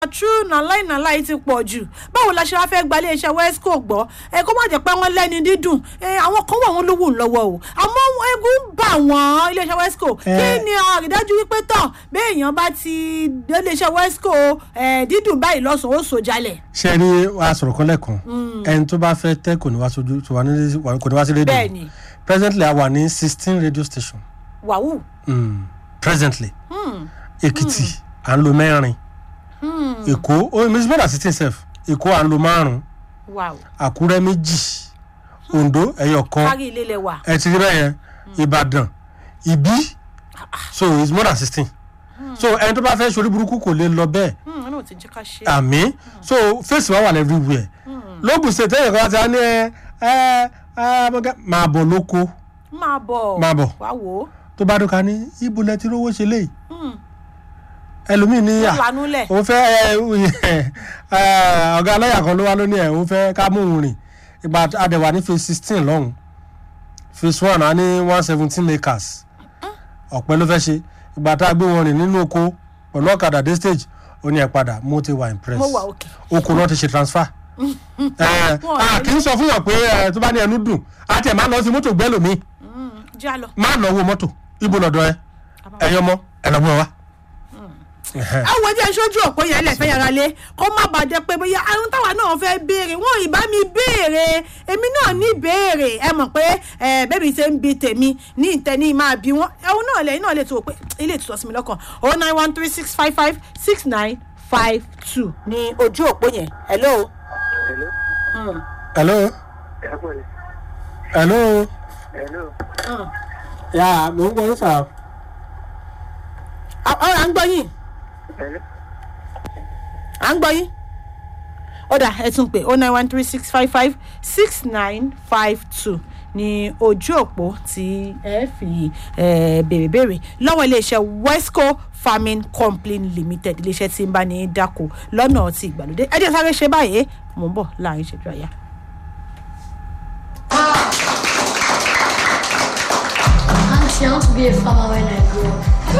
true na lie na lie ti pọ̀ jù báwo la ṣe wá fẹ́ gba iléeṣẹ́ wesco gbọ́ ẹ kó má jẹ́ pé wọ́n lẹ́ni dídùn ẹ àwọn kan wà wọ́n lówó lọ́wọ́ o àmọ́ egun ń bà wọ́n iléeṣẹ́ wesco kí Eh. ni àrídájú wípé tán béèyàn bá ti dé iléeṣẹ́ wesco ẹ dídùn báyìí lọ́sàn-án ó so jalè. ṣe rí wa sọ̀rọ̀ kan lẹ́ẹ̀kan ẹni tó bá fẹ́ tẹ́ kò ní wá sójú kò ní wá sí rédíò Bẹ́ẹ̀ni. presently a wà ní sixteen radio station wàhù mm. presently èkìtì à ń lo mẹ́rin èkó ó mi bọ́dà sixteen sef èkó à ń lo márùn wàhù àkúrẹ́ méjì ondo ẹyọ kan kárí ilé lẹ wà. ẹ ti rí bẹ́ẹ̀ yẹn ìbàdàn ìbí so it's more than sixteen so ẹni tó bá fẹ́ sori burúkú kò lè lọ bẹ́ẹ̀ ẹ náà ti jẹ́ ká ṣe. àmì so face wa wà everywhere lóògùn ṣe tẹ́yẹ̀ kan ti á ní ẹ ẹ ẹ abọ́gá máa bọ̀ lóko máa bọ̀ Máa bọ̀. wá wò ó. tó bá dọ́ka ní ibo lẹ ti rówó ṣe léyìí ẹlòmíì ní à lanú lẹ̀. òun fẹ́ ẹ ẹ ọ̀gá aláyà kan ló wá lónìí ẹ̀ òun fẹ́ ká mú òun rìn ìgbà àdẹ̀wà ní phase sixteen lọ́hùn phase one á ní one seventeen acres ọ̀pẹ ló fẹ́ ṣe ìgbà tá a gbé wọn rìn nínú oko pẹ̀lú ọ̀kadà dé stage ó ní ẹ̀ padà mo ti wà impressed mo wà òkè. oko náà ti ṣe transfer ẹ a kì í sọ fún yàn pé ẹ tó bá ní ẹnu dùn àti ẹ máa lọ sí mọ́tò gbẹ́ lómi já lọ. máa lọ wo mọ́tò ibo lọ́dọ̀ ẹ ẹ̀yọ́ mọ́ ẹ lọ́ mọ́ wa. Ẹhẹ́. àwọn ẹjẹ sójú òpó yẹn lẹfẹ yàrá lé kó má bàa jẹ pé bóyá àwọn táwa náà fẹ́ béèrè wọn ì bá mi béèrè èmi náà ní béèrè ẹ mọ̀ pé ẹ bẹ́ẹ̀bi ṣe ń bi tèmi ní ìtẹ́ni máa bí wọn ẹ̀hún náà lẹ́yìn náà lè tó o pé ilé ìtúsọ sí mi lọ́kàn oh nine one three six five five six nine five two ní ojú òpó yẹn hello. Hello. hello Hello. hello Hello. yà mò ń gbọ́ sà. ọ̀rọ̀ à ń gbọ́ yín Hello. à ń gbọ́ yín ó dà ẹ tún pé oh nine one three six five five six nine five two ní ojú òpó tí ẹ fi eh, béèrè béèrè lọ́wọ́ iléeṣẹ́ wesco farming company limited iléeṣẹ́ tí ń bá ní dáko lọ́nà ti ìgbàlódé ẹ jẹ́ sáré ṣe báyìí mò ń bọ̀ láàrin ìṣẹ́jú àyà. Auntie, I want to be a farmer when I grow up.